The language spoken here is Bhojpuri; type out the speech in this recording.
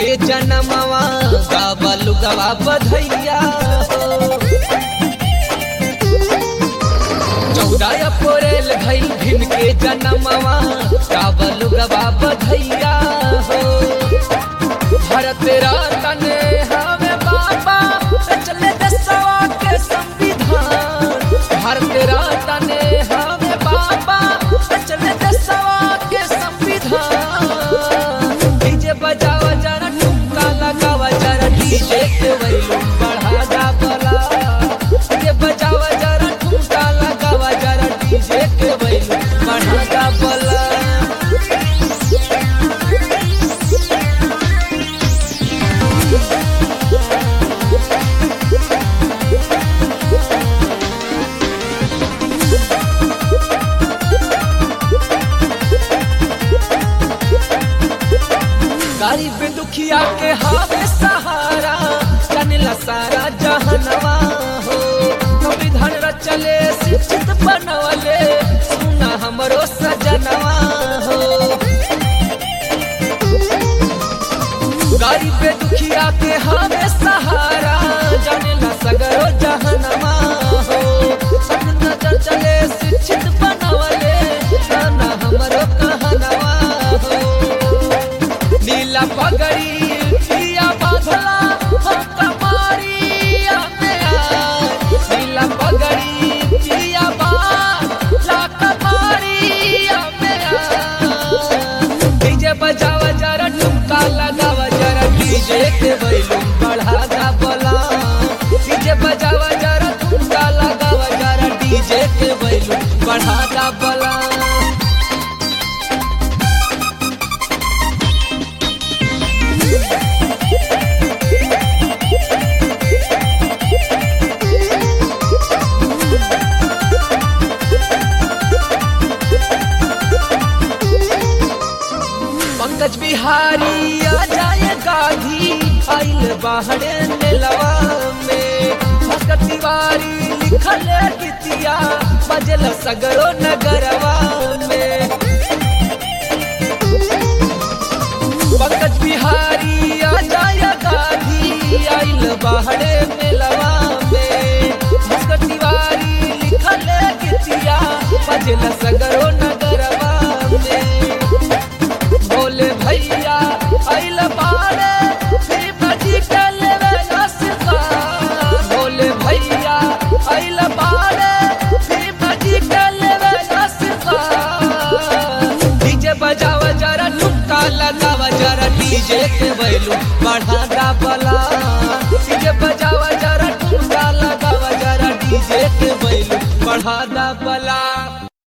के जनमवा गावल गवा बधैया हो चौदह अप्रैल भइल भीम के जनमवा गावल गवा बधैया हो भारत रतन हमें बाबा चले दसवा के संविधान भारत रतन हमें बाबा चले दसवा के संविधान डीजे बजावा जरा ठुमका लगावा जरा डीजे के वैल्यूम बढ़ा जा बला डीजे बजावा जरा ठुमका लगावा जरा डीजे के वैल्यूम बढ़ा जा बला गरीब दुखिया के हावे सहारा चनला सारा जहनवा हो संविधान रचले शिक्षित बनवले सुना हमरो सजनवा हो गरीब दुखिया के हावे सहारा चनला सगरो जहनवा हो संविधान रचले शिक्षित बनवले सुना हमरो कहनवा हो नीला पगड़ी पिया बाधला हम कमारिया में आए नीला पगड़ी पिया बाधला कमारिया में आए डीजे बजावा जरा ठुमका लगावा जरा डीजे के वैल्यूम बढ़ा दा बोला डीजे बजावा जरा ठुमका लगावा जरा डीजे के वैल्यूम बढ़ा दा बोला पंकज बिहारी आ जाए गाधी आइल बाहरे नेलवा में भगत तिवारी लिखल गीतिया बजल सगरो नगरवा में पंकज बिहारी आ जाए गाधी आइल बाहरे नेलवा में भगत तिवारी लिखल गीतिया बजल सगरो नगरवा में बोले भैया आइल बाड़े फिर बजी के लेवे नसका बोले भैया आइल बाड़े फिर बजी के लेवे नसका डीजे बजावा जरा ठुमका लगावा जरा डीजे के वैल्यू बढ़ा दा बला डीजे बजावा जरा ठुमका लगावा जरा डीजे के वैल्यू बढ़ा दा बला